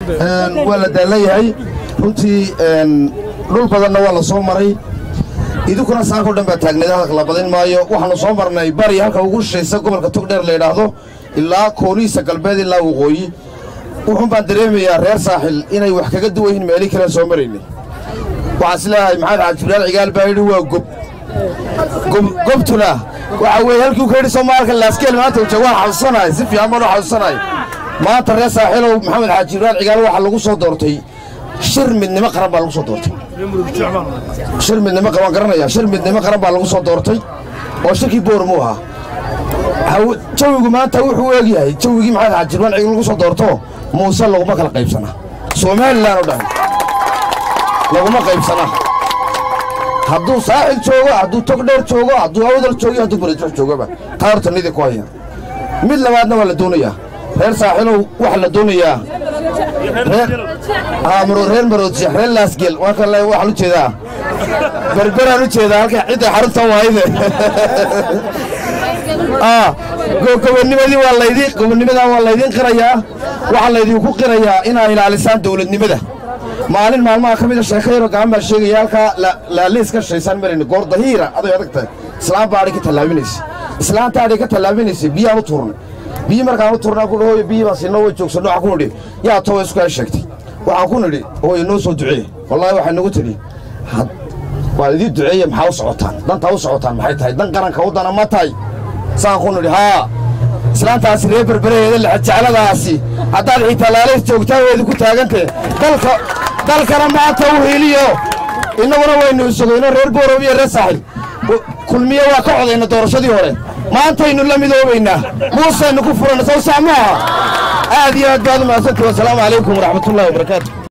waa la daallayahay runtii dhul badanna waa la soo maray idinkuna saanko dhan baa taagneed hadalka la badin maayo waxaannu soo marnay bari halka ugu shishaysa gobolka togdheer la yidhaahdo ilaa koonihiisa galbeed ilaa waqooyi wuxuun baan dareemayaa reer saaxil inay wax kaga duwan yihiin meeli kalean soo maraynay waxaan is leeyahay maxamed xaaj jibraal cigaal baa yidhi waa gob gobtuna waxa weeye halkii u ka yidhi soomaalka laaskeel maanta ujeeg waan xasuusanahay si fiican baan u xasuusanahay maanta reer saaxiilow maxamed xaaj jibraal cigaal waxaa lagu soo doortay shir midnimo qaran baa lagu soo doortay shir midnimo waan garanaya shir midnimo qaran baa lagu soo doortay oo shirkii boormuu ahaa jawigu maanta wuxuu eegyahay jawigii maxamed xaaj jibraal cigaal lagu soo doorto muuse laguma kala qaybsana somalilan oo dhan laguma qaybsana hadduu saaxil joogo hadduu togdheer joogo hadduu awdal joogo hadduu baradux joogoba taa horta nidii ku haya mid labaadna waa la doonayaa reer saaxilow waxaa la doonayaa reer maroodsiya reer laasgel waxaan u jeedaa berberaan u jeedaa halka cidda xarunta waayde gobonimadii waa laydin gobonimadan waa laydin qirayaa waxaa laydinku qirayaa inaa ilaalisaan dawladnimada maalin maalmaha ka mida sheeko yaroo gacan baan sheegaya halkaa laaliis ka shaysaan marayna goor dahiira aday adag tahay islaan baa adhi ka tallaabinaysa islaanta adhi ka tallaabinaysa biyaan u tuurnay biyi markaan u turnaa ku hooyo biyi baan siinoo way joogsanno waxaan ku nidhi yaa towa isku kaa sheegtay waxaan ku nidhi hooyo noo soo duceeye wallaahi waxay nagu tidhi waa idii duceeye maxaa u socotaan dantaa u socotaan maxay tahay dan qaranka u dana ma tahay saan ku nidhi haa islaantaasi reer berberaheeda lexajecladaasi haddaad xitaa laalays joogtaan weedi ku taagantee dalka dalkana maanta u heliyo innaguna waynu isugayno reer boorow iyo reer saaxil kulmiye waa ka codayna doorashadii hore maantaynu la midoobaynaa muusaynu ku furanna sow sax maaha aad iyo aad baad u mahadsantii wasalaamu calaykum waraxmatullahi wabarakaatu